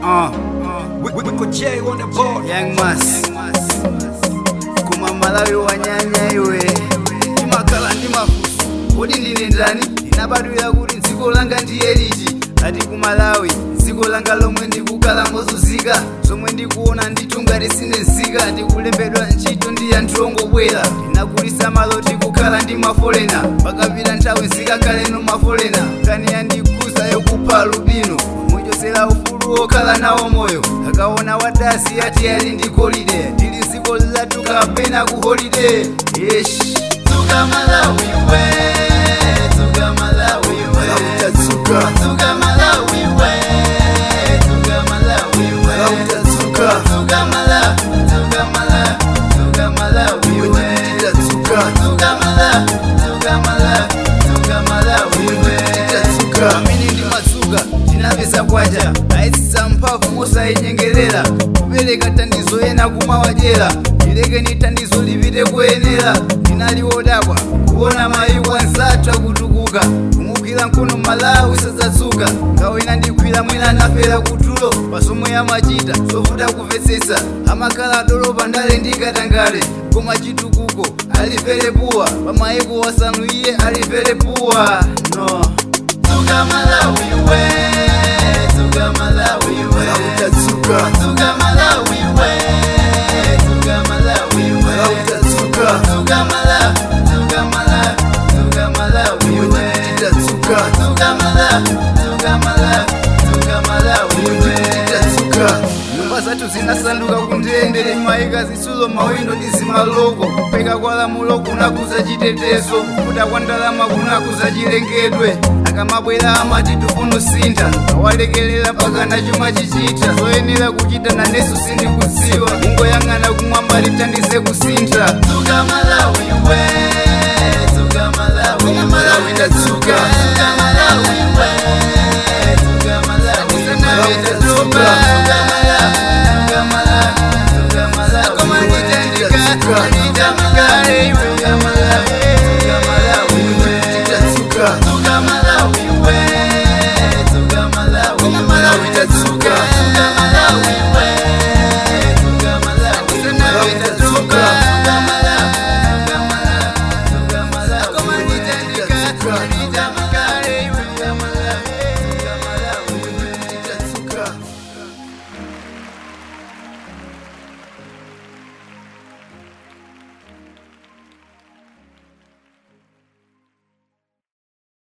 Uh, We, we, we could J on the board. young mas kuma malawi wanyanya iwe ndimakhala ndi mafunso kodi ndine ndani ndinabadwira kuti dziko langa ndiye liti ati ku malawi dziko langa lomwe ndikukhala mozunzika zomwe ndikuona nditunga tisinezika ndikulembedwa ntchito ndi anthu ongobwera ndinakulisa maloti kukhala ndi mafolena pakapita nthawi zikakhaleno mafolena kani yandikuza yokupha lubino muchosera ufulu wokhala nawo moyo akaona wadasi ati ali ndi golide tili dziko lilatuka pena ku holide yesh tuka malawi we tuka malawi we Utatsuka. tuka malawi we tuka malawi we Utatsuka. tuka mala tuka mala tuka malawi we Utatsuka. tuka mala tuka mala tuka malawi we Utatsuka. amene ndi madzuka tinapeza kwacha ayitsitsa mphamvu mosayinyengerera kupereka thandizo ena kumawadyera ilekeni thandizo lipite kuyenera ndinali wodabwa kuona mayiko ansathu akutukuka kumugwira mkono malawi sadzatsuka ngawina ndigwira mwina anafera kutulo pasomwe amachita zovuta kumvetsetsa amakhala adolopa ndale ndikatangale koma chitukuko alivere puwa pamayiko wasanu iye alivere puwa no Tuga Malawi we, Tuga Malawi we, Utatsuka. Tuga Malawi we, Tuga Malawi we, Utatsuka. Tuga Mala, Tuga Mala, Tuga Malawi we, Utatsuka. Tuga Mala, Tuga Mala, Tuga Malawi we. Utatsuka. nyumba zathu zinasanduka kundende maika zitsulo mawindo ndi zimaloko kupeka kwa lamulo kunakuza chitetezo kuda kwa ndalama kunakuza chilengedwe akamabwera amati tifuna sintha awalekelera pakana chuma chichita zoyenera kuchita naneso sindikudziwa mungoyang'ana kumwamba lithandize kusintha tuka malawi we tuka malawi malawi ndatsuka